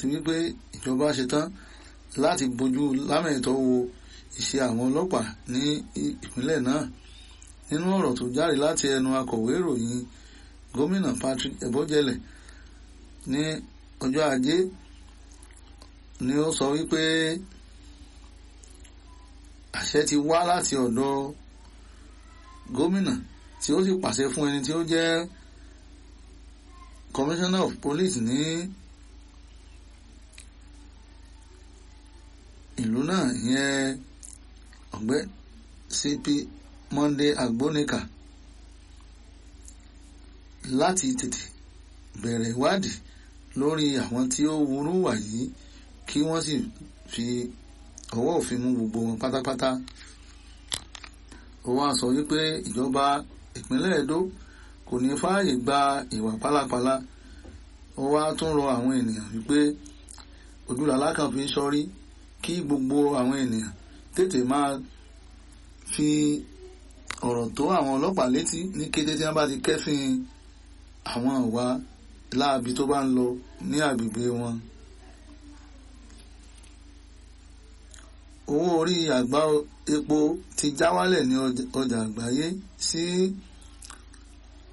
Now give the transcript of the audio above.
àti wípé ìjọba ṣetán láti bójú lámẹ̀tọ́ wo iṣẹ́ àwọn ọlọ́pàá ní ìpínlẹ̀ náà nínú ọ̀rọ̀ tó jáde láti ẹnu akọ̀wé ìròyìn gómìnà Patrick Ebojele ní ọjọ́ ajé ni ó sọ wípé àṣẹ ti wá láti ọ̀dọ̀ gómìnà tí ó sì pàṣẹ fún ẹni tí ó jẹ́ commissioner of police ní ìlú náà ìyẹn ọ̀gbẹ́ CP Monday Agbonika láti tètè bẹ̀rẹ̀ ìwádìí lórí àwọn tí ó wúrú wà yìí kí wọ́n sì fi ọwọ́ òfin mú gbogbo wọn pátápátá ó wá sọ wípé ìjọba ìpínlẹ̀ Edo kò ní fààyè gba ìwà pálapàla ó wá tún rọ àwọn ènìyàn wípé ojúlàlá kan fi ń sọrí kí gbogbo àwọn ènìyàn tètè máa fi ọ̀rọ̀ tó àwọn ọlọ́pàá létí ní kété tí wọ́n bá ti kẹ́fìn àwọn ìwà láabi tó bá ń lọ ní agbègbè wọn. owó orí àgbá epo ti já wálẹ̀ ní ọjà àgbáyé sí